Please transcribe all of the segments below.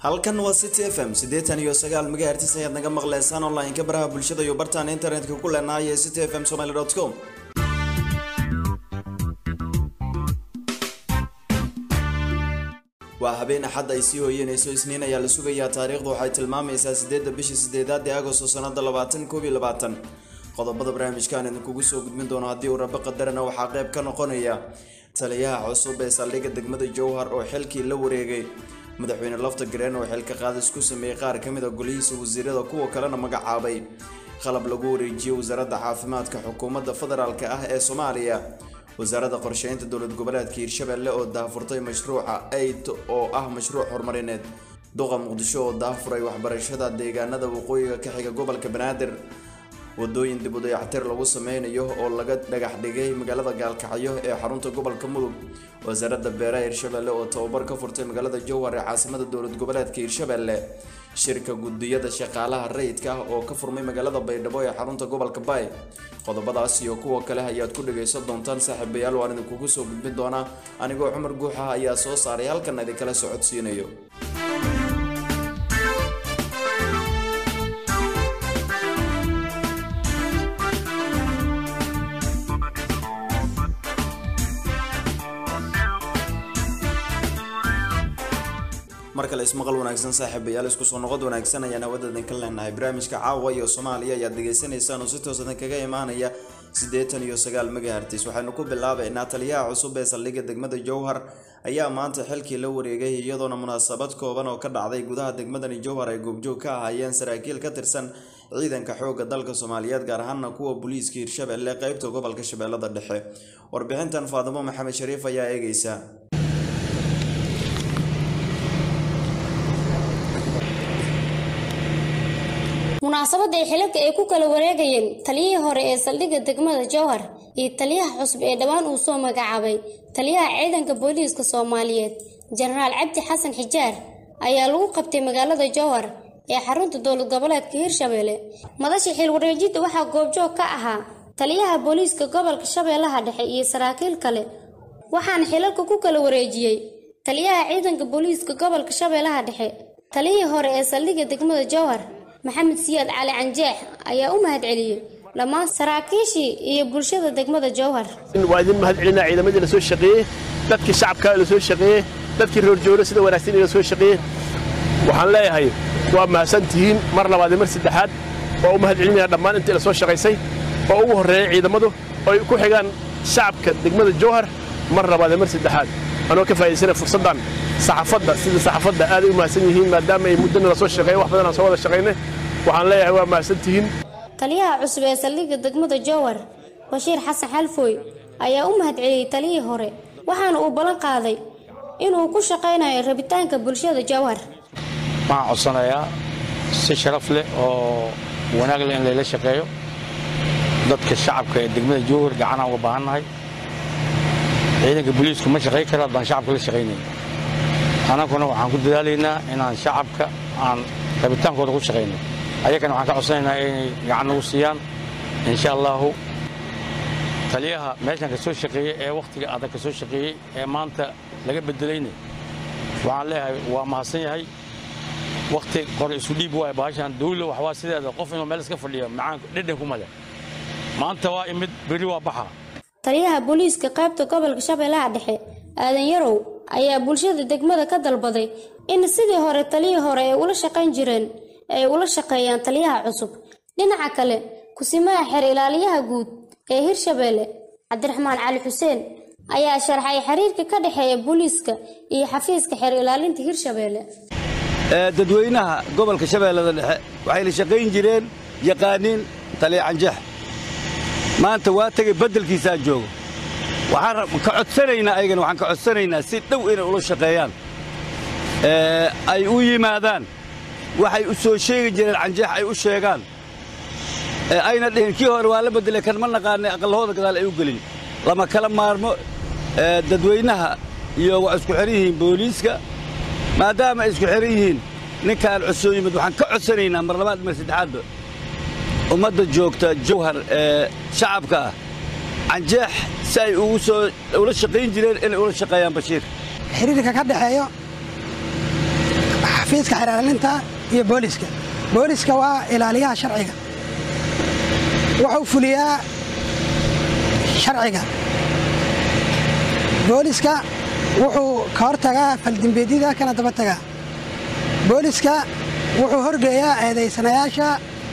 halkan waa city f m siddeetan iyo sagaal megahertis ayaad naga maqleysaan online-ka baraha bulshada iyo bartaan internetka ku leenahay ee city f m somaly com waa habeen axad ay sii hooyanayso isniin ayaa la sugayaa taariikhdu waxay tilmaamaysaa sideedda bishii sideedaad ee agosto sanada labaatan koob iyo labaatan qodobada barnaamijkaan idinkugu soo gudbin doono haddii uu rabo qadarana waxaa qayb ka noqonaya taliyaha cusub ee saldhigga degmada jowhar oo xilkii la wareegay madaxweyne lafta gareen oo xilka qaadis ku sameeyey qaar ka mid a golihiisa wasiirada kuwa kalena magacaabay qalab lagu wareejiyey wasaaradda caafimaadka xukuumadda federaalk ah ee soomaaliya wasaaradda qorsheynta dowlad goboleedka hiirshabelle oo daahfurtay mashruuca aid oo ah mashruuc horumarineed duqa muqdisho oo daahfuray waxbarashada deegaanada waqooyiga ka xiga gobolka banaadir wadooyin dib u dayactir lagu sameynayo oo laga dhagax dhigay magaalada gaalkacyo ee xarunta gobolka mudug wasaaradda beeraha hiirshabelle oo tababar ka furtay magaalada jowhar ee caasimada dowlad goboleedka hiirshabelle shirka gudiyada shaqaalaha rayidka ah oo ka furmay magaalada baydhabo ee xarunta gobolka baay qodobadaas iyo kuwa kale ayaad ku dhagaysan doontaan saaxiibayaal waan idinkugu soo gudbin doonaa anigoo cumar guuxa ayaa soo saaray halkan idinkala socodsiinayo mar kale ismaqal wanaagsan saaxiibayaal isku soo noqod wanaagsan ayaan hawada idinka leenahay barnaamijka caawa iyo soomaaliya ayaad degeysanaysaan oo si toos idinkaga imaanaya siddeetan iyo sagaal megahertis waxaynu ku bilaabaynaa taliyaha cusub ee saldhigga degmada jowhar ayaa maanta xilkii la wareegay iyadoona munaasabad kooban oo ka dhacday gudaha degmadani jowhar ay goobjoog ka ahaayeen saraakiil ka tirsan ciidanka xoogga dalka soomaaliyeed gaar ahaana kuwa booliiska hiirshabelle qeybta gobolka shabeellada dhexe warbixintan faadimo maxamed shariif ayaa eegeysa munaasabadda ay xilalka ay ku kala wareegayeen taliyihii hore ee saldhigga degmada jowhar iyo taliyaha cusub ee dhowaan uu soo magacaabay taliyaha ciidanka booliiska soomaaliyeed jenaraal cabdi xasan xijaar ayaa lagu qabtay magaalada jowhar ee xarunta dowlad goboleedka hiirshabelle madasha xil wareejidda waxaa goobjoog ka ahaa taliyaha booliiska gobolka shabeellaha dhexe iyo saraakiil kale waxaana xilalka ku kala wareejiyey taliyaha ciidanka booliiska gobolka shabeellaha dhexe taliyihii hore ee saldhigga degmada jowhar maxamed siyaad cali canjeex ayaa u mahad celiyey dhammaan saraakiishii iyo bulshada degmada jowhar waa idin mahad celinaa ciidamadii la soo shaqeeyey dadkii shacabka la soo shaqeeyey dadkii roorjoolo sida wanaagsan la soo shaqeeyey waxaan leeyahay waa mahadsan tihiin mar labaad iyo mar saddexaad waa u mahad celinaya dhammaan intii la soo shaqaysay oo ugu horreeyay ciidamadu oo ay ku xigaan shacabka degmada jowhar mar labaad iyo mar saddexaad anoo ka faa'idaysana fursaddan saxaafadda sida saxaafadda aaday u mahadsan yihiin maadaama ay muddana la soo shaqeeyey wax badan aan soo wada shaqaynay waxaan leeyahay waa mahadsan tihiin taliyaha cusub ee saldhigga degmada jowhar bashiir xasan xalfooy ayaa u mahad celiyey taliyihii hore waxaana uu ballan qaaday inuu ku shaqaynayo rabitaanka bulshada jowhar waxaan codsanayaa si sharaf leh oo wanaag leh in layla shaqeeyo dadka shacabka ee degmada jowhar gacanaan uga baahannahay ciidanka booliisku ma shaqayn kara haddaan shacabka la shaqaynayn annaguna waxaan ku dadaalaynaa inaan shacabka aan rabitaankooda ku shaqayno ayagana waxaan ka codsanaynaa inay gacan nagu siiyaan insha allaahu taliyaha meeshan ka soo shaqeeyey ee wakhtiga adag ka soo shaqeeyey ee maanta laga bedelayna waxaan leeyahay waa mahadsan yahay wakhti qore isu dhiib waaya baashaan dawla waxwaa sideeda qof inuu meel iska fadhiyo macaan dhedhan kuma leh maanta waa imid berri waa baxa taliyaha booliiska qaybta gobolka shabeellaha dhexe aadan yarow ayaa bulshada degmada ka dalbaday in sidii hore taliyii hore ay ula shaqayn jireen ay ula shaqeeyaan taliyaha cusub dhinaca kale kusimaha xeer ilaaliyaha guud ee hirshabelle cabdiraxmaan cali xuseen ayaa sharxay xiriirka ka dhexeeya booliiska iyo xafiiska xeer ilaalinta hirshabelle dadweynaha gobolka shabeellada dhexe waxay la shaqayn jireen yaqaaniin taliya canjeex maanta waa tegay beddelkiisaa joogo waxaan ka codsanaynaa ayagana waxaan ka codsanaynaa si dhow inay ula shaqeeyaan ay u yimaadaan waxay u soo sheegi jireen canjeex ay u sheegaan ayna dhihin kii hore waa la beddelay kan ma naqaanay aqallahooda gadaal ay u gelin lama kala maarmo dadweynaha iyo waa isku xidhan yihiin booliiska maadaama ay isku xidhan yihiin ninkaan cusoo yimid waxaan ka codsanaynaa mar labaad mar saddexaadba ummadda joogta jawhar ee shacabka ah canjeex si ay ugu soo ula shaqayn jireen inay ula shaqeeyaan bashiir xiriirka ka dhexeeyo xafiiska xeraalinta iyo booliska booliska waa ilaaliyaha sharciga wuxuu fuliyaa sharciga booliska wuxuu ka hortagaa faldembeedyada kana daba tagaa booliska wuxuu horgeeyaa eedaysanayaasha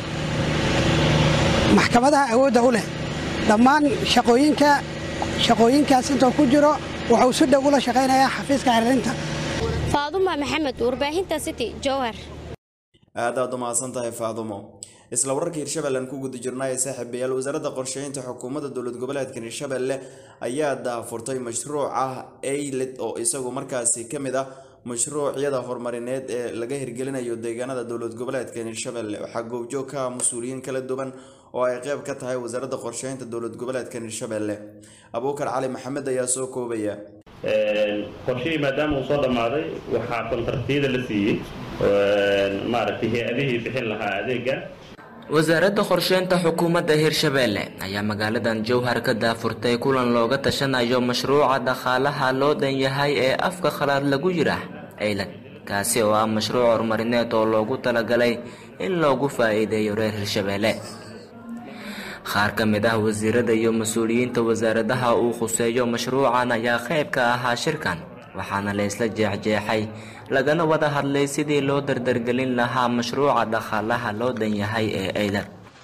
maxkamadaha awoodda u leh dhammaan shaqooyinka shaqooyinkaas intuu ku jiro wuxuu si dhow ula shaqaynayaa xafiiska xeraalinta faaduma maxamed warbaahinta city jowhar aad aad u mahadsan tahay faadumo isla wararka hirshabeellan ku guda jirnaa ee saaxiibayaal wasaaradda qorsheynta xukuumadda dowlad goboleedkan hirshabelle ayaa daafurtay mashruuca ayled oo isagu markaasi ka mid ah mashruucyada horumarineed ee laga hirgelinayo deegaanada dowlad goboleedkan hirshabelle waxaa goobjoog ka ah mas-uuliyiin kala duwan oo ay qeyb ka tahay wasaaradda qorsheynta dowlad goboleedkan hirshabelle abuukar cali maxamed ayaa soo koobaya qorshihii maadaama uu soo dhammaaday waxaa kontartiyada la siiyey maaragtay hay-adihii bixin lahaa adeega wasaaradda qorsheynta xukuumadda hirshabeelle ayaa magaaladan jowhar ka daafurtay kulan looga tashanayo mashruuca dhaqaalaha loo dhan yahay ee afka khalaad lagu yidhaah ceylad kaasi oo ah mashruuc horumarineed oo loogu talagalay in loogu faa-iideeyo reer hirshabeelle qaar ka mid ah wasiirada iyo mas-uuliyiinta wasaaradaha uu khuseeyo mashruucan ayaa qayb ka ahaa shirkan waxaana la isla jeexjeexay lagana wada hadlay sidii loo dardargelin lahaa mashruuca dhaqaalaha loo dhan yahay ee eydan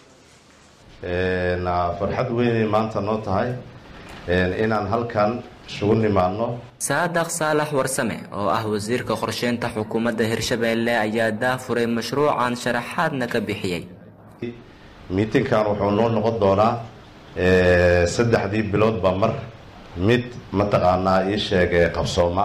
farxad weynay maanta noo tahay inaan halkan isugu nimaadno saadaq saalax warsame oo ah wasiirka qorsheynta xukuumadda hirshabeelle ayaa daafuray mashruucan sharaxaadna ka bixiyey miitinkan wuxuu noo noqon doonaa saddexdii biloodba mar mid mataqaanaa ii sheegay qabsooma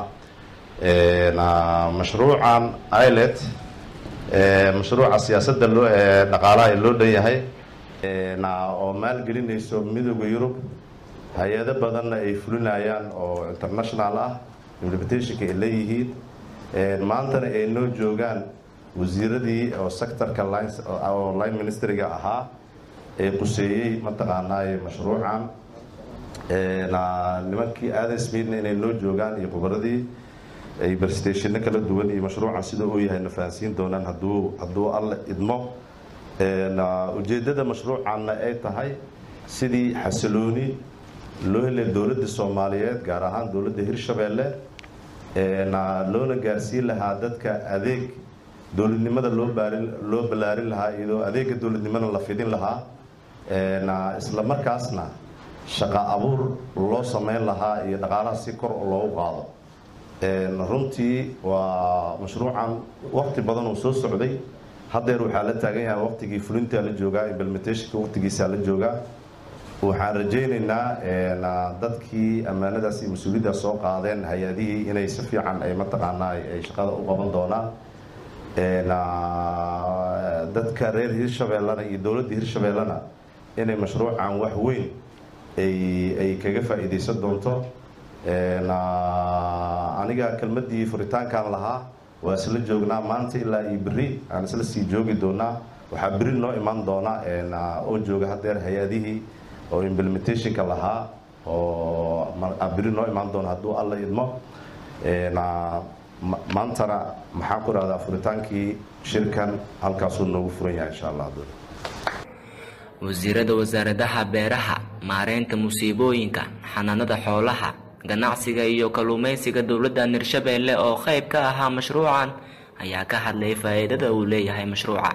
mashruucan ilet mashruuca siyaasadda loo dhaqaalaha ee loo dhan yahay oo maalgelinayso midooda yurub hay-ado badanna ay fulinayaan oo international ah implementationka ay leeyihiin maantana ay noo joogaan wasiiradii oo sectorka oo line ministeriga ahaa ee quseeyey mataqaanaa mashruucan nimankii aadan smithna inay noo joogaan iyo khubaradii ay barstationna kala duwan iyo mashruucan sida uu yahay na fahansiin doonaan haduu hadduu alla idmo ujeeddada mashruucanna ay tahay sidii xasilooni loo helay dowladda soomaaliyeed gaar ahaan dowladda hirshabeelle loona gaarsiin lahaa dadka adeeg dowladnimada loo baarin loo ballaarin lahaa iyadoo adeega dowladnimada la fidin lahaa isla markaasna shaqa abuur loo sameyn lahaa iyo dhaqaalaha si kor loogu qaado runtii waa mashruucan waqti badan uu soo socday haddeer waxaa la taagan yahay waqtigii fulintaa la joogaa implementationka waqtigiisaa la joogaa waxaan rajaynaynaa dadkii ammaanadaas iyo mas-uuliyaddaas soo qaadeen hay-adihii inay si fiican ay mataqaanaa ay shaqada u qaban doonaan dadka reer hirshabeellena iyo dowladda hirshabeellena inay mashruucan wax weyn ay kaga faa'iidaysan doonto aniga kelmaddii furitaankan lahaa waa isla joognaa maanta ilaa iyo berri aan isla sii joogi doonaa waxaa berri noo imaan doona oo jooga haddeer hay-adihii oo implementationka lahaa oo berri noo imaan doona hadduu alla idmo maantana maxaan ku rahdaa furitaankii shirkan halkaasuu noogu furan yahay insha allah wasiirada wasaaradaha beeraha maareynta musiibooyinka xanaanada xoolaha ganacsiga iyo kalluumeysiga dowladdan hirshabeelle oo qayb ka ahaa mashruucan ayaa ka hadlay faa-iidada uu leeyahay mashruuca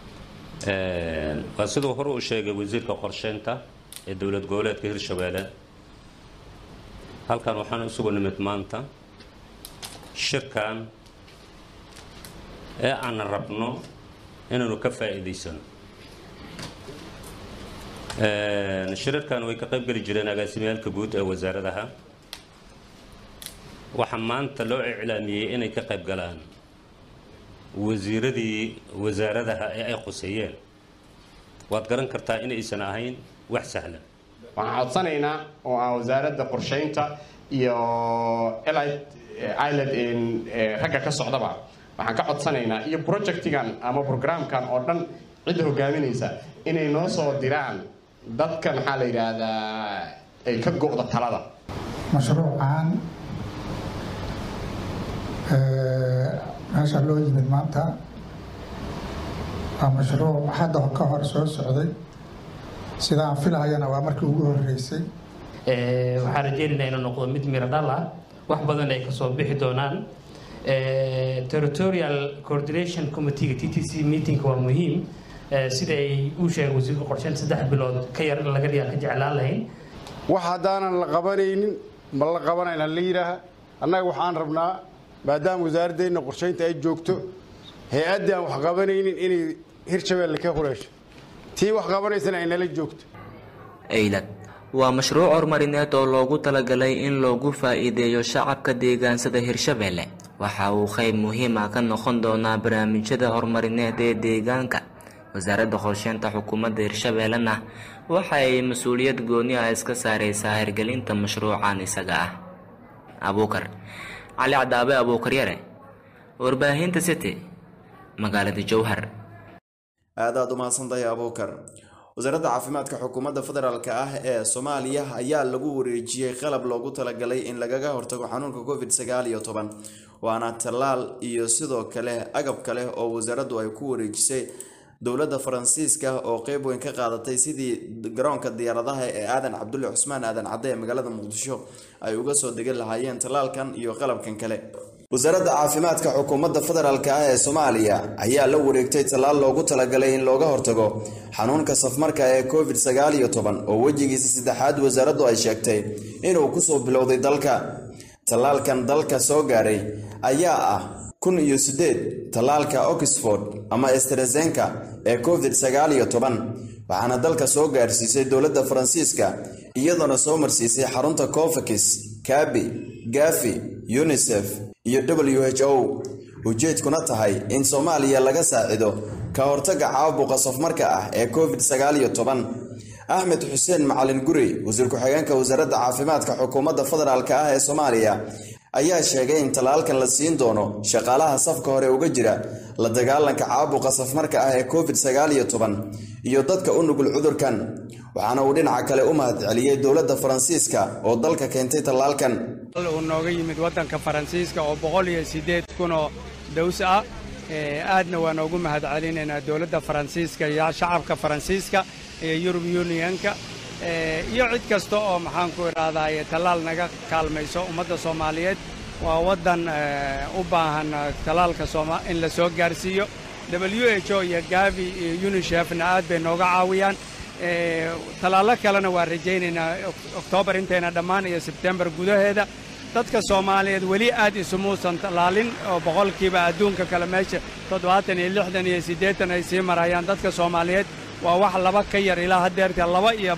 waa siduu hore u sheegay wasiirka qorsheynta ee dowlad goboleedka hirshabeelle halkan waxaan isugu nimid maanta shirkan ee aan rabno inaanu ka faa'iidaysano shirarkan way ka qayb geli jireen agaasimiyaalka guud ee wasaaradaha waxaa maanta loo iclaamiyey inay ka qayb galaan wasiiradii wasaaradaha ee ay quseeyeen waad garan kartaa inaysan ahayn wax sahlan waxaan codsanaynaa oo aan wasaaradda qorsheynta iyo ilad ragga ka socdaba waxaan ka codsanaynaa iyo projectigan ama programkan oo dhan cidda hogaaminaysa inay noo soo diraan dadka maxaa la yidhaahdaa ay ka go'da talada mashruucan meesha loo yimid maanta waa mashruuc hadda ka hor soo socday sida aan filahayana waa markii ugu horeysay waxaan rajeynaynaa inuu noqdo mid miro dhal ah wax badan ay kasoo bixi doonaan territorial coordination committee t t c meetingka waa muhiim sida ay uu sheegay wasiirka qorsheyn saddex bilood ka yar in laga dhigaa ka jeclaan lahayn wax haddaanan la qabanaynin ma la qabanayna la yidhaaha annaga waxaan rabnaa maadaama wasaaradeenna qorsheynta ay joogto hay-addii aan wax qabanaynin inay hirshabeelle ka hureysho tii wax qabanaysana ay nala joogto eylad waa mashruuc horumarineed oo loogu talagalay in loogu faa'iideeyo shacabka deegaansada hirshabeelle waxa uu qayb muhiim ah ka noqon doonaa barnaamijyada horumarineed ee deegaanka wasaaradda qorsheynta xukuumadda hirshabeellena waxa ay mas-uuliyad gooni ah iska saareysaa hirgelinta mashruucan isaga ah abuukar cali cadaabe abuukar yare warbaahinta city magaalada jowhar aad aad u mahadsantahay abuukar wasaaradda caafimaadka xukuumadda federaalk ah ee soomaaliya ayaa lagu wareejiyey qalab loogu talagalay in lagaga hortago xanuunka covid sagaal iyo toban waana tallaal iyo sidoo kale agab kale oo wasaaraddu ay ku wareejisay dowladda faransiiska oo qeyb weyn ka qaadatay sidii garoonka diyaaradaha ee aadan cabdulle cusmaan aadan cadde ee magaalada muqdisho ay uga soo degan lahaayeen tallaalkan iyo qalabkan kale wasaaradda caafimaadka xukuumadda federaalk ah ee soomaaliya ayaa la wareegtay tallaal loogu talagalay in looga hortago xanuunka safmarka ee covid sagaal iyo toban oo wejigiisa saddexaad wasaaraddu ay sheegtay inuu kusoo bilowday dalka tallaalkan dalka soo gaaray ayaa ah kun iyo siddeed tallaalka oxford ama estrezenka ee covid sagaal iyo toban waxaana dalka soo gaarsiisay dowladda faransiiska iyadoona soo marsiisay xarunta cofakis kabi gafi unisef iyo w h o ujeedkuna tahay in soomaaliya laga saacido ka hortagga caabuqa safmarka ah ee covid sagaal iyo toban axmed xuseen macalin guri wasiir ku-xigeenka wasaaradda caafimaadka xukuumadda federaalk ah ee soomaaliya ayaa sheegay in tallaalkan la siin doono shaqaalaha safka hore uga jira la dagaalanka caabuqa safmarka ah ee covid sagaal iyo toban iyo dadka u nugul cudurkan waxaana uu dhinaca kale u mahad celiyey dowladda faransiiska oo dalka keentay tallaalkan uu nooga yimid waddanka faransiiska oo boqol iyo siddeed kunoo daws ah aadna waan ugu mahad celinaynaa dowladda faransiiska iyo shacabka faransiiska iyo yurub yunionka iyo cid kasta oo maxaanku idhaahdaa tallaal naga kaalmayso ummadda soomaaliyeed waa waddan u baahan tallaalka in la soo gaarsiiyo w h o iyo gavi iyo unishefna aad bay nooga caawiyaan tallaallo kalena waan rajaynaynaa oktoobar intayna dhammaan iyo sebtembar gudaheeda dadka soomaaliyeed weli aad isumuusan tallaalin oo boqolkiiba adduunka kale meesha toddobaatan iyo lixdan iyo siddeetan ay sii marayaan dadka soomaaliyeed waa wax laba ka yar ilaa haddeerta laba iyo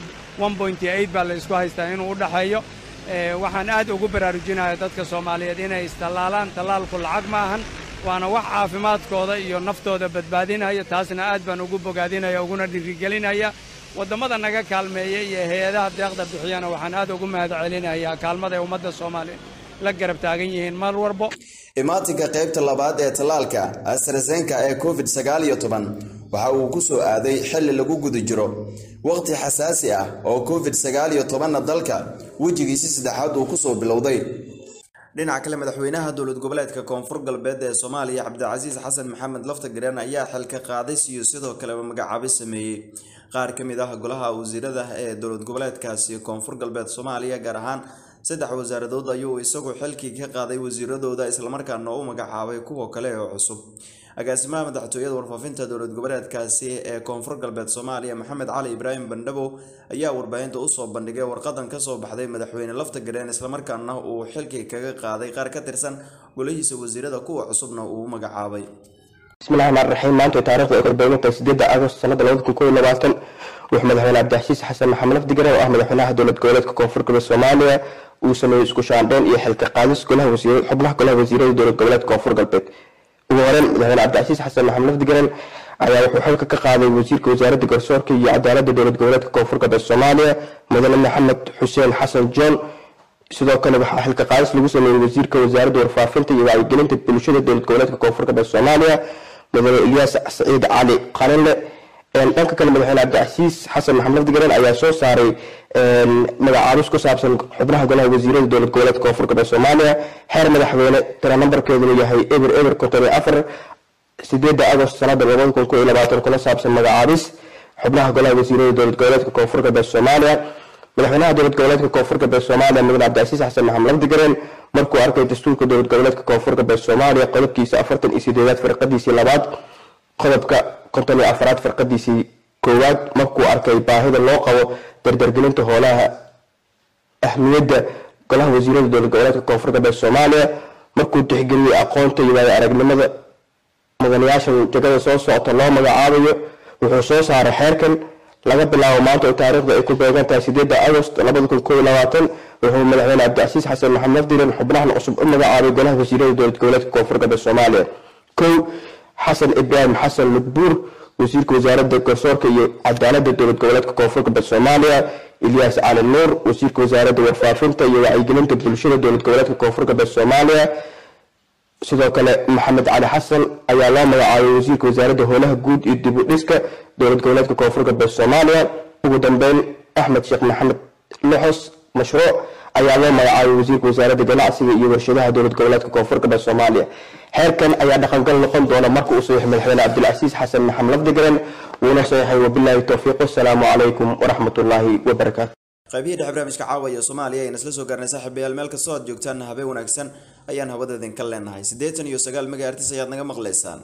baa la isku haystaa inuu u dhaxeeyo waxaan aad ugu baraarujinaya dadka soomaaliyeed inay istallaalaan tallaalku lacag ma ahan waana wax caafimaadkooda iyo naftooda badbaadinaya taasna aad baan ugu bogaadinaya uguna dhirigelinaya waddammada naga kaalmeeya iyo hay-adaha deeqda bixiyana waxaan aad ugu mahad celinayaa kaalmaday ummadda soomaaliyeed la garab taagan yihiin mar walbo imaatinka qaybta labaad ee tallaalka astrazenka ee covid sagaal iyo toban waxa uu ku soo aaday xilli lagu guda jiro waqti xasaasi ah oo covid sagaal iyo tobanna dalka wejigiisi saddexaad uu kusoo bilowday dhinaca kale madaxweynaha dowlad goboleedka koonfur galbeed ee soomaaliya cabdicasiis xasan maxamed laftagareen ayaa xilka qaadis iyo sidoo kaleba magacaabis sameeyey qaar ka mid ah golaha wasiirada ee dowlad goboleedkaasi koonfur galbeed soomaaliya gaar ahaan saddex wasaaradood ayuu isagu xilkii ka qaaday wasiiradooda islamarkaana u magacaabay kuwa kale oo cusub agaasimaha madaxtooyada warfaafinta dowlad goboleedkaasi ee koonfur galbeed soomaaliya maxamed cali ibraahim bandhabow ayaa warbaahinta usoo bandhigay warqadan kasoo baxday madaxweyne laftagareen islamarkaana uu xilkii kaga qaaday qaar ka tirsan golihiisa wasiirada kuwa cusubna uu u magacaabay bismillahi rxmaan raxiim maanta taarikhda ee korbeynta sideeda agost sanada labada kun kow iyo labaatan wuxuu madaxweyne cabdixasiis xasan maxamed lafdigare oo ah madaxweynaha dowlad goboleedka koonfur galbeed soomaaliya uu sameeyey isku shaandheyn iyo xilka qaadis golaha wasiir xubnaha golaha wasiirada dowlad goboleedka koonfur galbeed ugu horeyn madaxweyne cabdicasiis xasan maxamed lafdigaren ayaa wuxuu xilka ka qaaday wasiirka wasaaradda garsoorka iyo cadaaladda dowlad goboleedka koonfur galbeed soomaaliya mudane maxamed xuseen xasan john sidoo kale waxaa xilka qaadis lagu sameeyey wasiirka wasaaradda warfaafinta iyo wacyigelinta bulshada dowlad goboleedka koonfur galbeed soomaaliya mudane ilyaas saciid cali qalinle dhanka kale madaxweyne cabdicasiis xasan maxamed lafdigaran ayaa soo saaray magacaabis ku saabsan xubnaha golaha wasiirada dowlad goboleedka koonfur galbeed soomaaliya xeer madaxweyne tira nambarkeeduna yahay eber eber konton iyo afar sideeda agost sanada labada kun koo iyo labaatan kuna saabsan magacaabis xubnaha golaha wasiirada dowlad goboleedka koonfur galbeed soomaaliya madaxweynaha dowlad goboleedka koonfur galbeed soomaaliya mudane cabdicasiis xasan maxamed lafdigaran markuu arkay dastuurka dowlad goboleedka koonfur galbeed soomaaliya qodobkiisa afartan iyo sideedaad firqadiisii labaad qodobka konton iyo afaraad firqadiisii koowaad markuu arkay baahida loo qabo dardargelinta hoolaha ahmiyadda golaha wasiirada dowlad goboleedka koonfur galbeed soomaaliya markuu tixgeliyey aqoonta iyo waayo aragnimada mudanayaasha jagada soo socota loo magacaabayo wuxuu soo saaray xeerkan laga bilaabo maanta oo taariikhda ay ku beegan tahay sideeda agost labada kun koo iyo labaatan wuxuu madaxweyne cabdicasiis xasan maxamed lafdiran xubnahan cusub u magacaabay golaha wasiirada dowlad goboleedka koonfur galbeed soomaaliya kow xasan ibraahim xasan mudbuur wasiirka wasaaradda garsoorka iyo cadaaladda dowlad goboleedka koonfur galbeed soomaaliya ilyaas cali nuur wasiirka wasaaradda warfaafinta iyo wacyigelinta bulshada dowlad goboleedka koonfur galbeed soomaaliya sidoo kale maxamed cali xasan ayaa loo magacaabay wasiirka wasaaradda howlaha guud iyo dib u dhiska dowlad goboleedka koonfur galbeed soomaaliya ugu dambeyn axmed sheekh maxamed loxos mashruuc ayaa loo magacaabay wasiirka wasaaradda ganacsiga iyo warshadaha dowlad goboleedka koonfur galbeed soomaaliya xeerkan ayaa dhaqangal noqon doona marka uu saxiix madaxweyne cabdilcasiis xasan maxamed lafdigaran wuuna saxiixay wabilaahi towfiiq wasalaamu calaykum waraxmatullaahi wabarakaatu qaybihii dhexe barnaamijka caawa iyo soomaaliya ayaan isla soo gaarnay saaxiibayaal meel kastoo aad joogtaan habeen wanaagsan ayaan hawada idinka leenahay siddeetan iyo sagaal megahertis ayaad naga maqlaysaan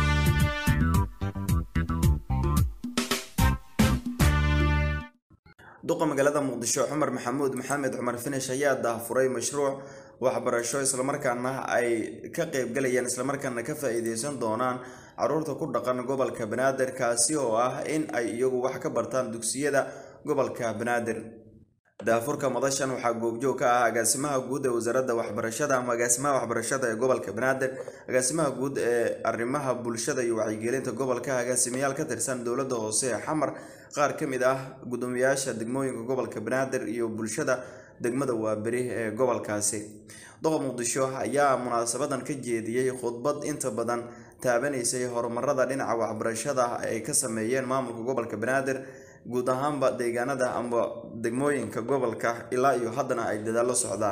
duqa magaalada muqdisho cumar maxamuud maxamed cumar finish ayaa daahfuray mashruuc waxbarasho islamarkaana ay ka qeybgalayaan islamarkaana ka faa-iideysan doonaan caruurta ku dhaqan gobolka banaadir kaasi oo ah in ay iyagu wax ka bartaan dugsiyada gobolka banaadir daafurka madashan waxaa goobjoog ka ah agaasimaha guud ee wasaaradda waxbarashada ama agaasimaha waxbarashada ee gobolka banaadir agaasimaha guud ee arrimaha bulshada iyo wacyigelinta gobolka agaasimayaal ka tirsan dowladda hoose ee xamar qaar ka mid ah guddoomiyaasha degmooyinka gobolka banaadir iyo bulshada degmada waaberi ee gobolkaasi doqa muqdisho ayaa munaasabadan ka jeediyey khudbad inta badan taabanaysay horumarada dhinaca waxbarashada ay ka sameeyeen maamulka gobolka banaadir guud ahaanba deegaanada amba degmooyinka gobolka ilaa iyo haddana ay dadaallo socdaan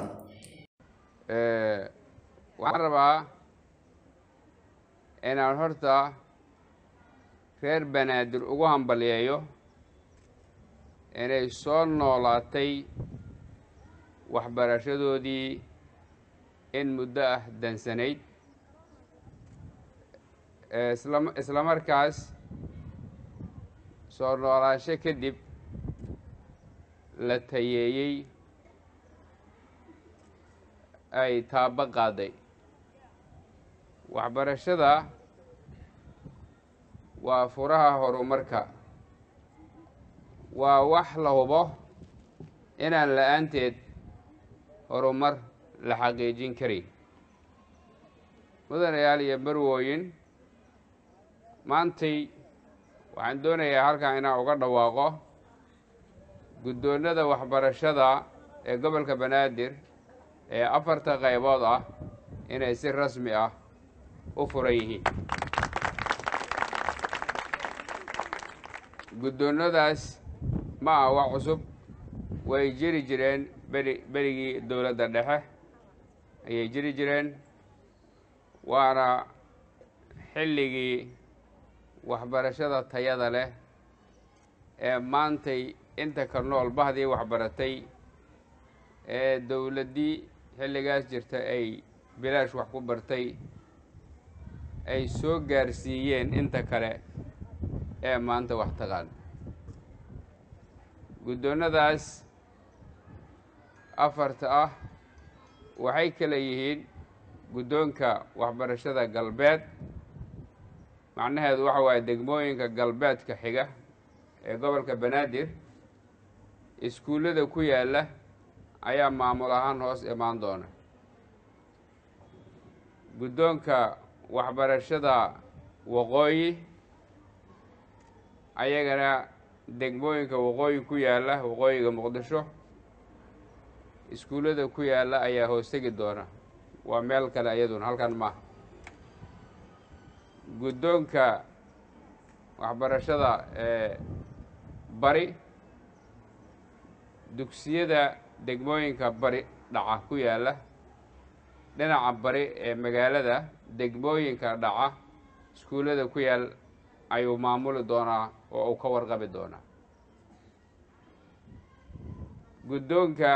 waxaan rabaa inaan horta reer banaadir ugu hambalyeeyo inay soo noolaatay waxbarashadoodii in muddo ah dansanayd isla isla markaas soo noolaansho kadib la tayeeyey ay taabo qaaday waxbarashada waa furaha horumarka waa wax la hubo inaan la-aanteed horumar la xaqiijin karin mudanayaal iyo marwooyin maantay waxaan doonayaa halkan inaan uga dhawaaqo guddoonnada waxbarashada ee gobolka banaadir ee afarta qaybood ah inay si rasmi ah u furan yihiin guddoonnadaas ma ah wax cusub way jiri jireen beri berigii dowladda dhexe ayay jiri jireen waana xilligii waxbarashada tayada leh ee maantay inta ka nool bahdii waxbaratay ee dowladdii xilligaas jirta ay bilaash wax ku bartay ay soo gaarsiiyeen inta kale ee maanta wax taqaan guddoonnadaas afarta ah waxay kala yihiin guddoonka waxbarashada galbeed macnaheedu waxa waaye degmooyinka galbeedka xiga ee gobolka banaadir iskuullada ku yaalla ayaa maamul ahaan hoos imaan doona guddoonka waxbarashada waqooyi ayagana degmooyinka waqooyi ku yaalla waqooyiga muqdisho iskuullada ku yaalla ayaa hoos tegi doona waa meel kale iyaduna halkan maaha guddoonka waxbarashada bari dugsiyada degmooyinka bari dhaca ku yaalla dhinaca bari ee magaalada degmooyinka dhaca iskuullada ku yaal ayuu maamuli doonaa oo uu ka warqabi doonaa guddoonka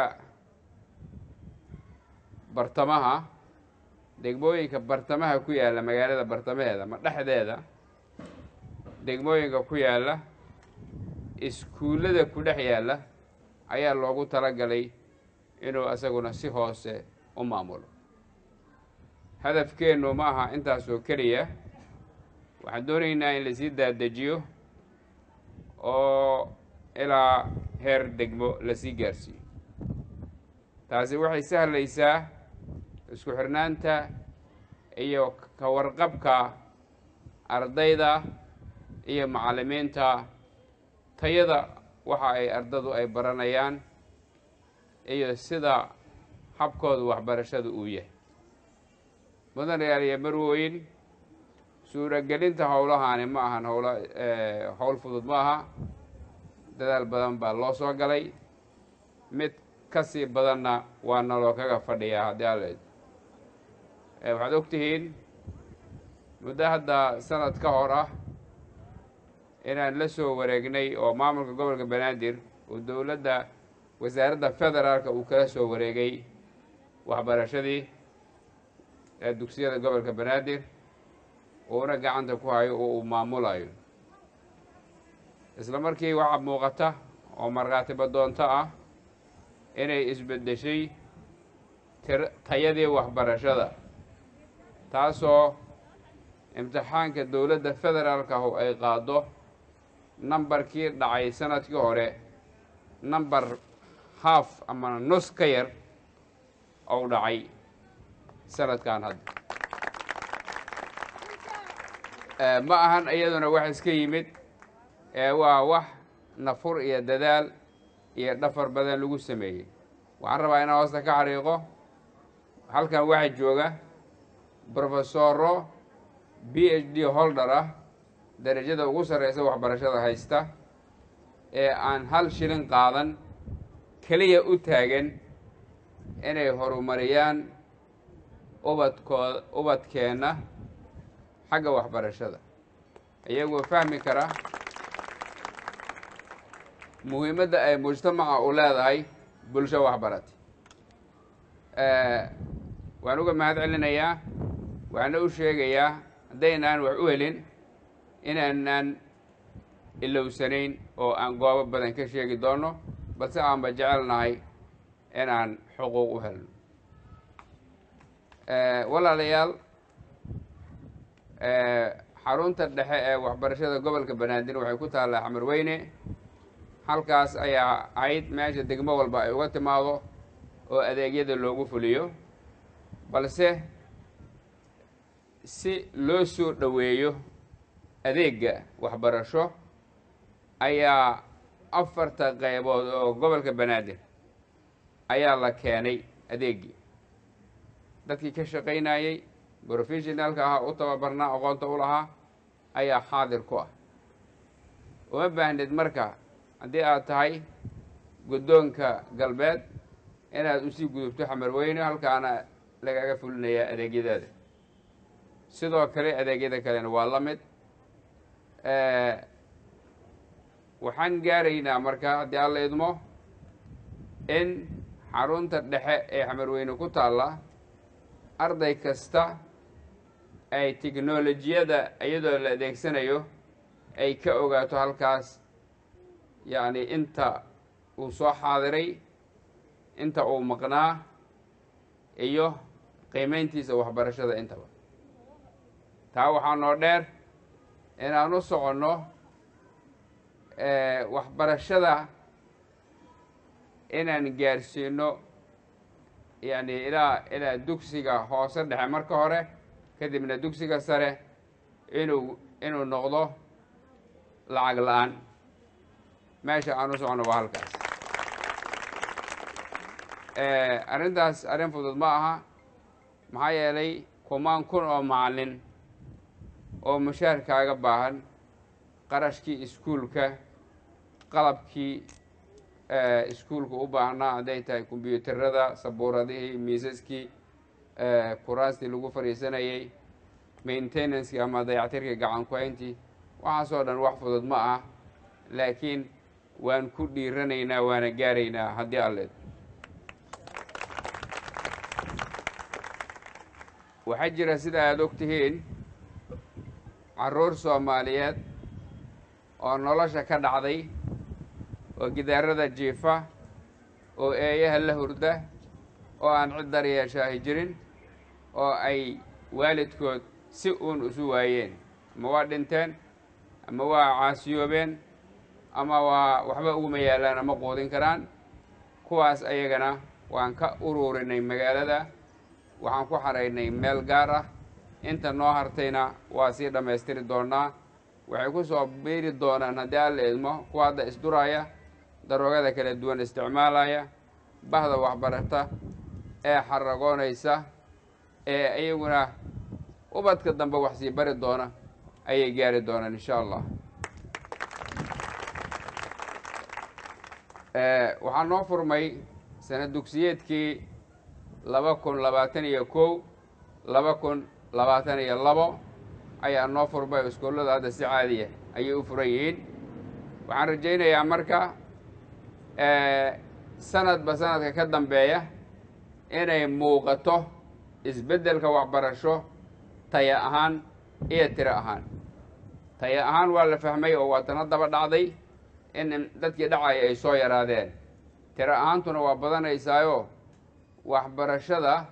bartamaha degmooyinka bartamaha ku yaalla magaalada bartamaheeda ma dhexdeeda degmooyinka ku yaalla iskuullada ku dhex yaalla ayaa loogu talagalay inuu isaguna si hoose u maamulo hadafkeennu ma aha intaasoo keliya waxaan doonaynaa in lasii daadejiyo oo ilaa heer degmo lasii gaarsiiyo taasi waxay sahlaysaa isku xirnaanta iyo ka warqabka ardayda iyo macallimiinta tayada waxa ay ardadu ay baranayaan iyo sida habkooda waxbarashada uu yahay mudanayaal iyo marweyn suuragelinta howlahaani ma ahan howla howl fudud ma aha dadaal badan baa loo soo galay mid ka sii badanna waa naloo kaga fadhiyaa haddii aleed waxaad og tihiin muddo hadda sanad ka hor ah inaan la soo wareegnay oo maamulka gobolka banaadir oo dowladda wasaaradda federaalka uu kala soo wareegay waxbarashadii ee dugsiyada gobolka banaadir uuna gacanta ku hayo oo uu maamulayo isla markii waxaa muuqata oo markhaatiba doonto ah inay isbeddeshay tir tayadii waxbarashada taasoo imtixaanka dowladda federaalka ahu ay qaado nambarkii dhacay sanadkii hore namber haaf ama nus ka yar ou dhacay sanadkan hadda ma ahan iyaduna wax iska yimid ee waa wax nafur iyo dadaal iyo dhafar badan lagu sameeyey waxaan rabaa inaan hoosta ka xariiqo halkan waxaa jooga brofesoro b h d holder ah darajada ugu sarreysa waxbarashada haysta ee aan hal shilin qaadan keliya u taagan inay horumariyaan ubadkooda ubadkeenna xagga waxbarashada iyagoo fahmi kara muhiimadda ay mujtamaca u leedahay bulsho waxbarati waan uga mahad celinayaa waxaana u sheegayaa haddaynaan wax u helin inaanaan ilowsanayn oo aan goobo badan ka sheegi doono balse aanba jecelnahay inaan xuquuq u helno walaalayaal xarunta dhexe ee waxbarashada gobolka banaadir waxay ku taallaa xamar weyne halkaas ayaa ahayd meesha degmo walba ay uga timaado oo adeegyada loogu fuliyo balse si loo soo dhoweeyo adeegga waxbarasho ayaa afarta qaybood oo gobolka banaadir ayaa la keenay adeeggii dadkii ka shaqaynayey brofessionaalka ahaa u tababarnaa aqoonta u lahaa ayaa xaadir ku ah uma baahnid marka haddii aad tahay guddoonka galbeed inaad usii gudubto xamarweyne halkaana lagaga fulinayaa adeegyadaada sidoo kale adeegyada kalena waa la mid waxaan gaaraynaa marka haddii alla idmo in xarunta dhexe ee xamarweyne ku taalla arday kasta ay tiknolojiyada iyadoo la adeegsanayo ay ka ogaato halkaas yacni inta uu soo xaadiray inta uu maqnaa iyo qiimeyntiisa waxbarashada intaba taa waxaa noo dheer inaan u soconno waxbarashada inaan gaarsiino yacni ilaa ilaa dugsiga hoose dhexe marka hore kadibna dugsiga sare inuu inuu noqdo lacag la-aan meesha aan u socono waa halkaas arrintaas arrin fudud ma aha maxaa yeelay kumaan kun oo macallin oo mushaar kaaga baahan qarashkii iskuulka qalabkii iskuulka u baahnaa hadday tahay kombyuutarada sabuuradihii miisaskii kuraastii lagu fadhiisanayay maintenanceki ama dayactirka gacan ku-hayntii waxaasoo dhan wax fudud ma ah laakiin waan ku dhiiranaynaa waana gaaraynaa haddii alleed waxaa jira sida aada og tihiin carruur soomaaliyeed oo nolosha ka dhacday oo gidaarada jiifa oo eeyaha la hurda oo aan cid daryeeshaahi jirin oo ay waalidkood si uun isu waayeen ama waa dhinteen ama waa caasiyoobeen ama waa waxba uguma yaalaan ama quudin karaan kuwaas ayagana waan ka ururinay magaalada waxaan ku xaraynay meel gaar ah inta noo hartayna waa sii dhammaystiri doonaa waxay ku soo biiri doonaan haddii alla idmo kuwa hadda isduraya daroogada kala duwan isticmaalaya bahda waxbarata ee xaragoonaysa ee iyaguna ubadka dambe wax sii bari doona ayay gaari doonaan insha allah waxaa noo furmay sana dugsiyeedkii laba kun labaatan iyo kow laba kun labaatan iyo labo ayaa noo furmay iskoollada hadda si caadiya ayay u furan yihiin waxaan rajaynayaa marka sanadba sanadka ka dambeeya inay muuqato isbeddelka waxbarasho taya ahaan iyo tiro ahaan taya ahaan waa la fahmay oo waa tana daba dhacday in dadkii dhacaya ay soo yaraadeen tiro ahaantuna waa badanaysaayo waxbarashada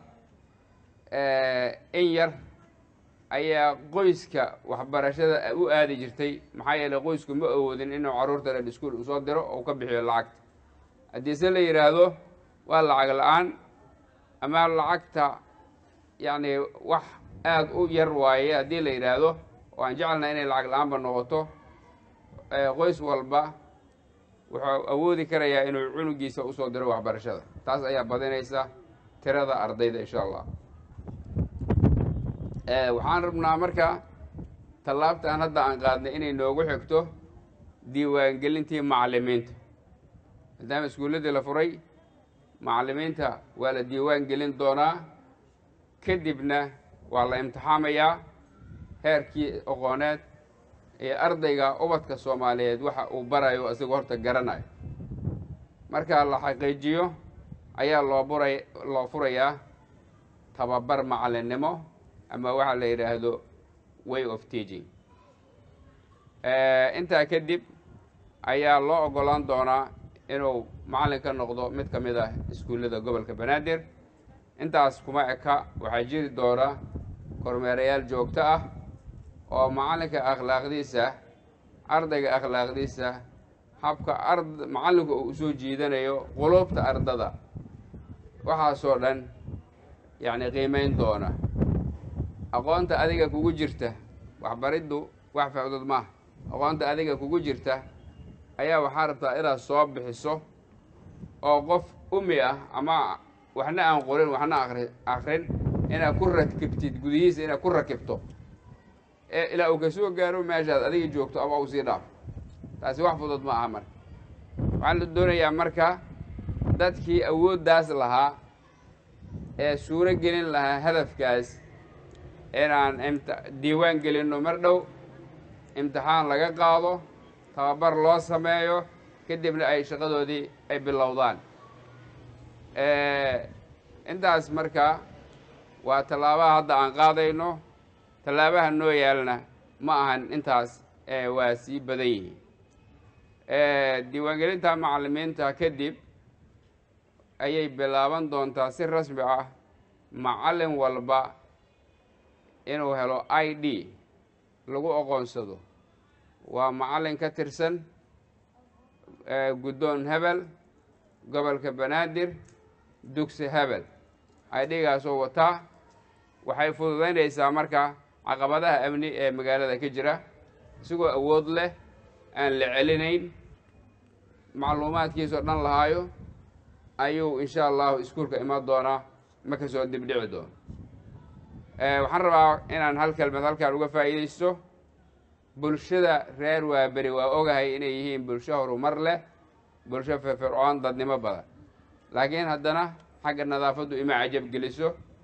in yar ayaa qoyska waxbarashada u aadi jirtay maxaa yeeley qoysku ma awoodin inuu carruurta dhan iskuol usoo diro oo ka bixiyo lacagta haddiise la yidhaahdo waa lacag la-aan ama lacagta yacni wax aada u yar waaye haddii la yidhaahdo oo aan jecelnaha inay lacag la-aanba noqoto qoys walba wuxuu awoodi karayaa inuu cunugiisa usoo diro waxbarashada taas ayaa badinaysa tirada ardayda insha allah waxaan rabnaa marka tallaabtaan hadda aan qaadnay inay noogu xigto diiwaangelintii macallimiinta maadaama iskuulladii la furay macallimiinta waa la diiwaan gelin doonaa kadibna waa la imtixaamayaa heerkii aqooneed ee ardayga ubadka soomaaliyeed waxa uu barayo isagoo horta garanayo marka la xaqiijiyo ayaa loo buray loo furayaa tababar macallinnimo ama waxaa la yidhaahdo way of teaching intaa kadib ayaa loo oggolaan doonaa inuu macallin ka noqdo mid ka mid ah iskuullada gobolka banaadir intaas kuma eka waxaa jiri doona kormeerayaal joogto ah oo macallinka akhlaaqdiisa ardayga akhlaaqdiisa habka ard macallinku uu usoo jiidanayo quluubta ardada waxaasoo dhan yacni qiimayn doona aqoonta adiga kugu jirta waxbariddu wax facdood maaha aqoonta adiga kugu jirta ayaa waxaa rabtaa inaad soo bixiso oo qof umi ah ama waxna aan qorin waxna akri akrin inaad ku rakibtid gudihiisa inaad ku rakibto ee ilaa uu ka soo gaaro meeshaad adiga joogto ama uu sii dhaafo taasi wax fudud ma aha marka waxaa la doonayaa marka dadkii awooddaas lahaa ee suuro gelin lahaa hadafkaas inaan imti diiwaan gelinno mar dhow imtixaan laga qaado tababar loo sameeyo kadibna ay shaqadoodii ay bilowdaan intaas marka waa tallaabaha hadda aan qaadayno tallaabaha noo yaalna ma ahan intaas waa sii badan yihiin diiwaangelinta macallimiinta kadib ayay bilaaban doontaa si rasmi ah macallin walba inuu helo i d lagu aqoonsado waa macallin ka tirsan guddoon hebel gobolka banaadir dugsi hebel idgaasoo wataa waxay fududaynaysaa marka caqabadaha amni ee magaalada ka jira isagoo awood leh aan la celinayn macluumaadkiisoo dhan lahaayo ayuu insha allahu iskuulka iman doonaa ma ka soo dibdhici doono waxaan rabaa inaan hal kelmed halkaan uga faa'iidaysto bulshada reer waaberi waa ogahay inay yihiin bulsho horumar leh bulsho firfircoon dadnimo badan laakiin haddana xagga nadaafaddu ima cajab geliso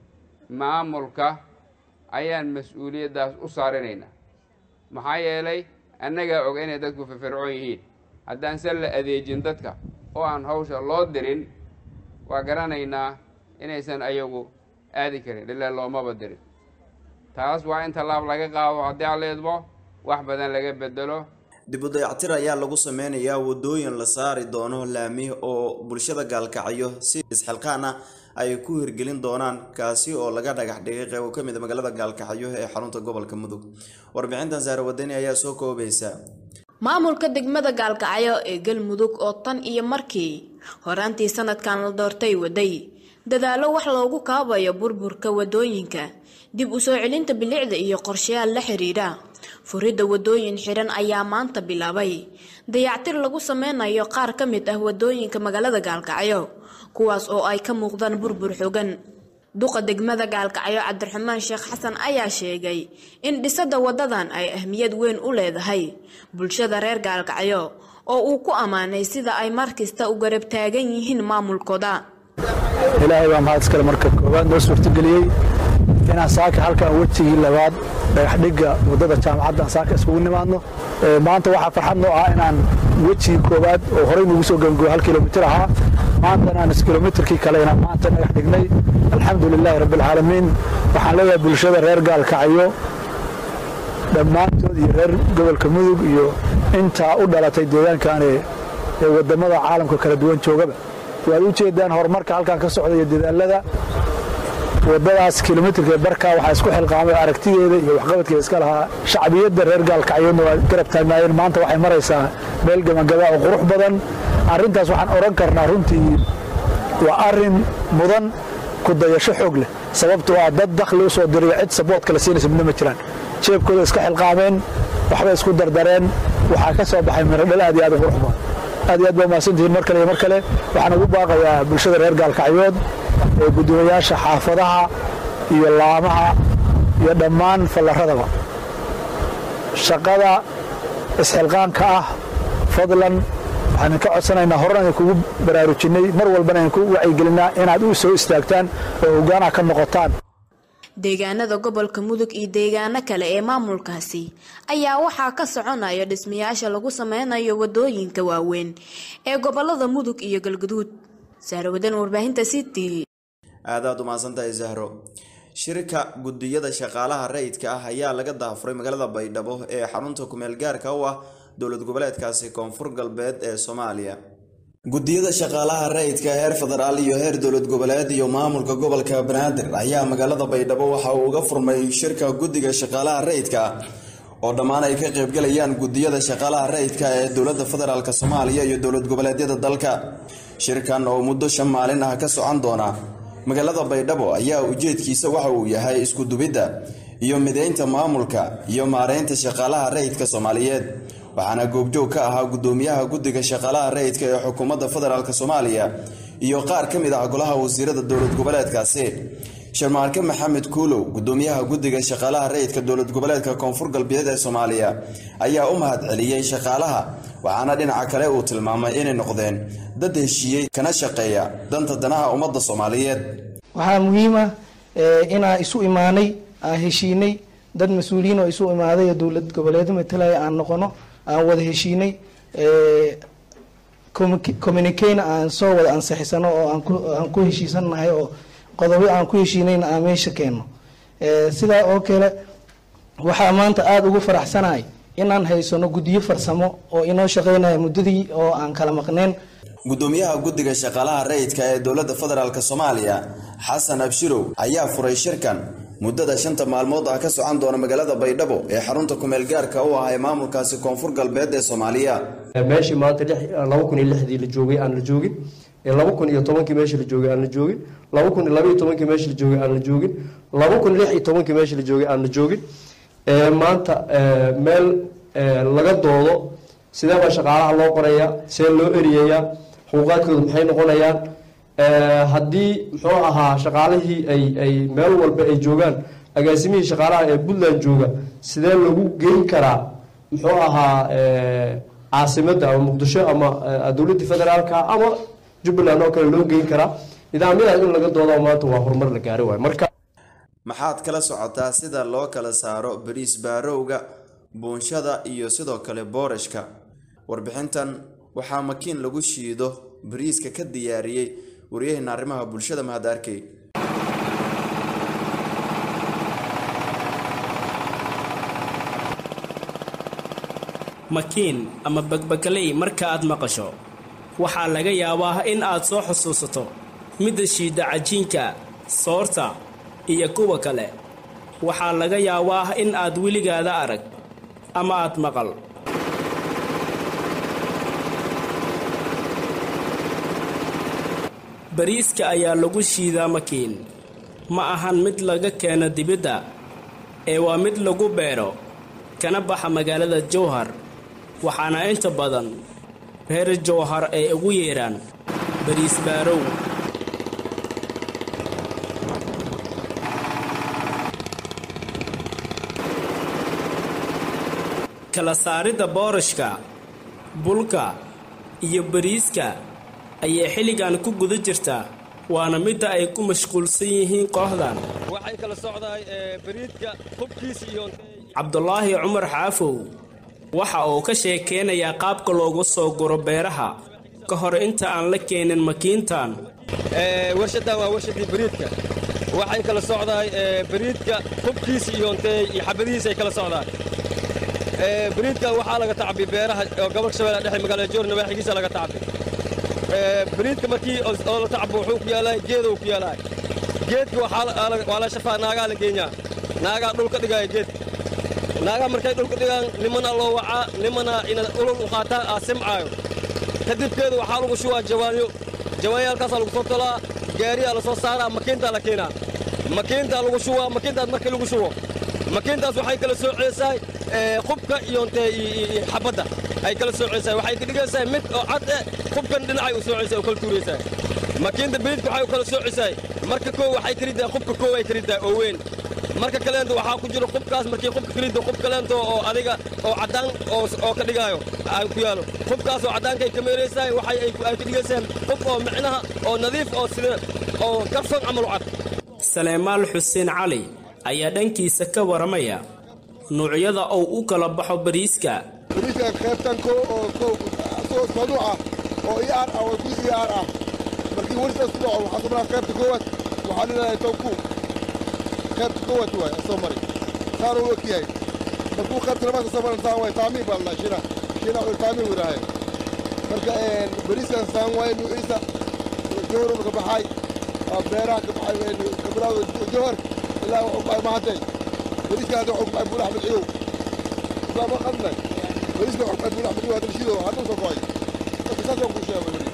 maamulka ayaan mas-uuliyaddaas u saarinaynaa maxaa yeelay annagaa og inay dadku firfircoon yihiin haddaan se la adeejin dadka oo aan hawsha loo dirin waa garanaynaa inaysan ayagu aadi karin ilaa loomaba dirin taas waa in tallaab laga qaado haddii aan la idmo wax badan laga bedelo dib u dayactir ayaa lagu sameynayaa wadooyin la saari doono laami oo bulshada gaalkacyo si isxilqaan ah ay ku hirgelin doonaan kaasi oo laga dhagax dhigay qeybo ka mid a magaalada gaalkacyo ee xarunta gobolka mudug warbixintan saare wadani ayaa soo koobaysa maamulka degmada gaalkacyo ee galmudug oo tan iyo markii horaantii sanadkan la doortay waday dadaallo wax loogu kaabayo burburka wadooyinka dib u soo celinta bilicda iyo qorshayaal la xiriira furidda wadooyin xiran ayaa maanta bilaabay dayactir lagu sameynayo qaar ka mid ah wadooyinka magaalada gaalkacyo kuwaas oo ay ka muuqdaan burbur xogan duqa degmada gaalkacyo cabdiraxmaan sheekh xasan ayaa sheegay in dhisada wadadan ay ahmiyad weyn u leedahay bulshada reer gaalkacyo oo uu ku ammaanay sida ay markasta u garab taagan yihiin maamulkooda ilaahay baa mahad iskale marka koowaad noo suurtageliyey inaan saaka halkan wejigii labaad dhagaxdhigga waddada jaamacaddan saaka iskugu nimaadno maanta waxaa farxad noo ah inaan wejigii koowaad oo horey nagu soo gangooyo hal kilomitir ahaa maanta inaan iskilomitirkii kale inaan maanta dhagax dhignay alxamdu lilaahi rabbilcaalamiin waxaan leeyahay bulshada reer gaalkacyo dhammaantood iyo reer gobolka mudug iyo intaa u dhalatay deegaankaani ee waddamada caalamka kala duwan joogaba waad u jeedaan horumarka halkan ka socda iyo dadaalada waddadaas kilomitirka barkaa waxaa isku xilqaamay aragtideeda iyo waxqabadkeeda iska lahaa shacbiyadda reer gaalkacyoodna waa garab taagnaayeen maanta waxay maraysaa meel gabagaba oo qurux badan arrintaas waxaan odhan karnaa runtii waa arrin mudan ku dayasho xoog leh sababtoo ah dad dakhli u soo dirayo cid saboodka la siinaysa midna ma jiraan jeebkooda iska xilqaameen waxbay isku dardareen waxaa ka soo baxay miradhal aad iyo aad u qurux badan aad iyo aad baa mahadsantihiin mar kale iyo mar kale waxaan ugu baaqayaa bulshada reer gaalkacyood ee guddoomiyayaasha xaafadaha iyo laamaha iyo dhammaan fallaradaba shaqada isxilqaanka ah fadlan waxaan idinka codsanaynaa horena idin kugu baraarujinnay mar walbana idinku wacyigelinaa inaad u soo istaagtaan oo hoggaanaha ka noqotaan deegaanada gobolka mudug iyo deegaano kale ee maamulkaasi ayaa waxaa ka soconaya dhismayaasha lagu sameynayo wadooyinka waaweyn ee gobolada mudug iyo galgaduud sahrawadan warbaahinta city aadaad umahadsantahay zahro shirka gudiyada shaqaalaha rayidka ah ayaa laga daafuray magaalada baydhabo ee xarunta kumeel gaarka u ah dowlad goboleedkaasi koonfur galbeed ee soomaaliya gudiyada shaqaalaha rayidka heer federaal iyo heer dowlad goboleed iyo maamulka gobolka banaadir ayaa magaalada baydhabo waxa uu uga furmay shirka guddiga shaqaalaha rayidka ah oo dhammaan ay ka qaybgalayaan gudiyada shaqaalaha rayidka ee dowladda federaalk soomaaliya iyo dowlad goboleedyada dalka shirkan oo muddo shan maalin ah ka socon doona magaalada baydhabo ayaa ujeedkiisa waxa uu yahay isku dubidda iyo mideynta maamulka iyo maareynta shaqaalaha rayidka soomaaliyeed waxaana goobjoog ka ahaa gudoomiyaha guddiga shaqaalaha rayidka ee xukuumadda federaalk soomaaliya iyo qaar ka mid ah golaha wasiirada dowlad goboleedkaasi sharmaarke maxamed kuulow gudoomiyaha guddiga shaqaalaha rayidka dowlad goboleedka koonfur galbeed ee soomaaliya ayaa u mahad celiyey shaqaalaha waxaana dhinaca kale uu tilmaamay inay noqdeen dad heshiiyey kana shaqeeya danta danaha ummadda soomaaliyeed waxaa muhiim ah inaan isu imaanay aan heshiinay dad mas-uuliyiin oo isu imaaday oo dowlad goboleedo matalaya aan noqono aan wada heshiinay communicana aan soo wada ansixisano oo aan ku heshiisannahay oo qodobo aan ku heshiinayna aan meesha keenno sidaa oo kale waxaa maanta aada ugu faraxsanahay inaan haysano guddiyo farsamo oo inoo shaqeynaya muddadii oo aan kala maqneen gudoomiyaha guddiga shaqaalaha rayidka ee dowladda federaalk soomaaliya xasan abshirow ayaa furay shirkan muddada shanta maalmood ah ka socon doona magaalada baydhabo ee xarunta kumeel gaarka u ah ee maamulkaasi koonfur galbeed ee soomaaliya meeshii maanta laba kun iyo lixdii la joogay aan la joogin laba kun iyo tobankii meeshii la joogay aan la joogin laba kun iyo laba iyo tobankii meeshii la joogay aan la joogin laba kun lix iyo tobankii meeshii la joogay aan la joogin maanta meel laga doodo sidee baa shaqaalaha loo qorayaa see loo eriyayaa xuquuqaadkooda maxay noqonayaan haddii muxuu ahaa shaqaalihii ay ay meel walba ay joogaan agaasimihii shaqaalaha ee puntland jooga sidee lagu geyn karaa muxuu ahaa caasimadda ama muqdisho ama dowladda federaalka ama jubbaland oo kale loo geyn karaa nidaamyadaas in laga doodo maanta waa horumar la gaari waayo marka maxaad kala socotaa sida loo kala saaro bariis baarowga buunshada iyo sidoo kale boorashka warbixintan waxaa makiin lagu shiido bariiska ka diyaariyey waryaheena arrimaha bulshada mahad arkey makiin ama bagbagaley marka aad maqasho waxaa laga yaabaa in aad soo xusuusato midda shiidda cajiinka soorta iyo kuwa kale waxaa laga yaabaa in aad weligaada arag ama aad maqal bariiska ayaa lagu shiidaa makiin ma ahan mid laga keeno dibidda ee waa mid lagu beero kana baxa magaalada jowhar waxaana inta badan reer jowhar ay ugu yeedhaan bariis baarow kala saaridda boorashka bulka iyo bariiska ayay xilligan ku guda jirtaa waana midda ay ku mashquulsan yihiin kooxdan waxay kala socdaay bariidka hubkiisa iyo cabdulaahi cumar xaafow waxa uu ka sheekeynayaa qaabka loogu soo guro beeraha ka hor inta aan la keenin makiintan warshadan waa warshadii bariidka waxay kala socdaay bariidka hubkiisa iyo ntee iyo xabadihiisa ay kala socdaan bariidka waxaa laga tacbi beeraha oo gobolka shabeelle dhexe magaalada joor nawaaxigiisa laga tacbi bariidka markii oo la tacbo wuxuu ku yaalaa geeda uu ku yaalaa geedka waa la shafaa naagaa la geenyaa naagaa dhulka dhigaya geedka naagaa markay dhulka dhigaan nimana loo wacaa nimana inaad ulul u qaataan aa simcaayo kadibkeedu waxaa lagu shubaa jawaanyo jawaanyaalkaasaa lagu soo tolaa gaariyaa la soo saaraa makiintaa la keenaa makiintaa lagu shubaa makiintaas markii lagu shubo makiintaas waxay kala soo ceesaa qubka iyo ntee xabadda ay kala soo ceesaa waxay ka dhigaysaa mid oo cad eh qubkan dhinacay u soo ceesaa oo kala tuuraysaa makiinta bariidka waxay u kala soo ceesaa marka koo waxay kariddaa qubka koo ay kariddaa oo weyn marka kaleento waxaa ku jiro qubkaas markii qubka karidda qub kaleento oo adiga oo caddaan oo ka dhigaayo aan ku yaalo qubkaas oo caddaankay ka meeraysaa waxay ay ka dhigaysaa qub oo micnaha oo nadiif oo sida oo karson camal u cad saleemaal xuseen cali ayaa dhankiisa ka waramaya nuucyada uu u kala baxo bariiska bariiska qaybtan ko oo ko asagoo saduuc ah oo iyaar ah oo kulis iyaar ah markii welisaas ku dhaco waxaa soo maraa qaybta koowaad waxaa leedahay tawku qaybta koowaad waay asoo mari saana u ekyahay markuu qaybta labaad soo maran saan waay taamiin baa ladhaha shina shina uu taamiin wiraahay marka bariiskan saan waay nuuciisa jowhar ka baxay beeraha ka baxay kabilaawda jowhar ilaa wuxuu baxay mahantay bariiska hadda wuxuu baxay buul axmed ciyow islaama qadnay bariiska wuxuu baxay buul axmed ciyow hadda shido hadda soo go'ay marka saasoo ku sheegay bari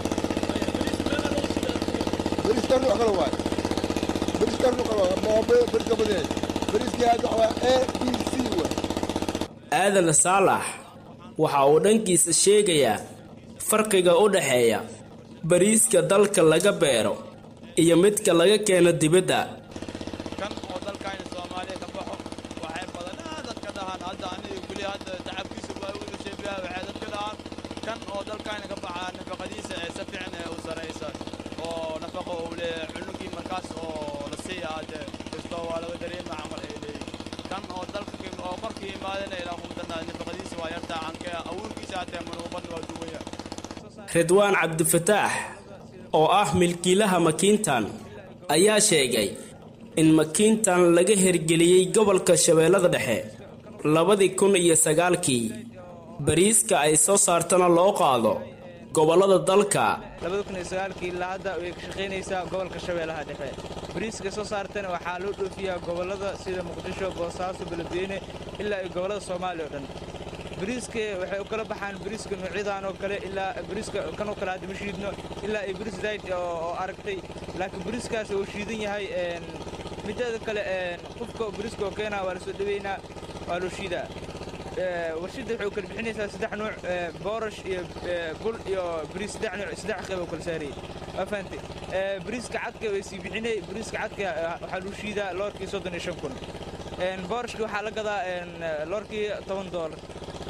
bariiska nuuc kale waay bariiska nuuc kale waay ma bariiska badan bariiska hadda waa a b c waay aadan saalax waxa uu dhankiisa sheegayaa farqiga u dhaxeeya bariiska dalka laga beero iyo midka laga keeno dibadda kan oo dalkayna soomaaliya ka baxo waxay badanaa dadka dhahaan hadda aniga weli hadda tacabkiisa waa u dhasheebiyaa waxay dadka dhahaan kan oo dalkayna ka baxaa nafaqadiisa ee si fiican ee u saraysa oo nafaqo uu leeyahay cunugii markaas oo la siiya hadde kastoo waa laga dareema camal ay leeyihin kan oo dalka oo markii imaadana ilaa humdana nafaqadiisa waa yartaa canke abuurkiisa hatee manuuban waa duwaya ridwaan cabdifataax oo ah milkiilaha makiintan ayaa sheegay in makiintan laga hirgeliyey gobolka shabeellada dhexe labadii kun iyo sagaalkii bariiska ay soo saartana loo qaado gobollada dalka labada kun iyo sagaalkii ilaa hadda way ka shaqaynaysaa gobolka shabeellaha dhexe bariiska soo saartana waxaa loo dhoofiyaa gobollada sida muqdisho boosaaso beledweyne ilaa iyo gobollada soomaaliya oo dhan bariiska waxay u kala baxaan bariiska noocyadan oo kale ilaa bariiska kan oo kale hadda ma shiidno ilaa iyo bariis dayd oo aragtay laakiin bariiskaas uu shiidan yahay mideeda kale qofka bariiska oo keenaa waa la soo dhaweynaa waa loo shiidaa warshadda waxay u kala bixinaysaa saddex nuuc boorash iyo bul iyo bariis saddex nuuc saddex qayb oo kala saarayay waa fahantay bariiska cadka way sii bixinay bariiska cadka waxaa lagu shiidaa loorkii soddon iyo shan kun boorashka waxaa la gadaa loorkii toban doolar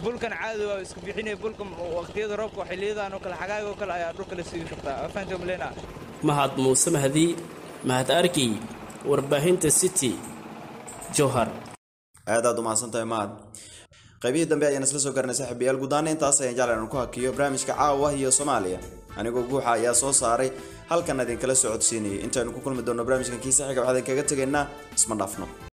bulkan caadi waa iska bixinaya bulka waqtiyada roobka xilliyadan oo kale xagaaga oo kale ayaa dhulka la sii shubtaa afaanta malena mahad muuse mahdi mahad arkiy warbaahinta city jowhar aad aad u mahadsantahay mahad qaybihii dambe ayaan isla soo garanay saaxiibayaal gudaana intaas ayaan jeclan ku hakiyo barnaamijka caawa iyo soomaaliya anigoo guuxa ayaa soo saaray halkan idinkala socodsiinayay intaanu ku kulmi doonno barnaamijkan kiisa xiga waxaan idinkaga tegaynaa isma dhaafno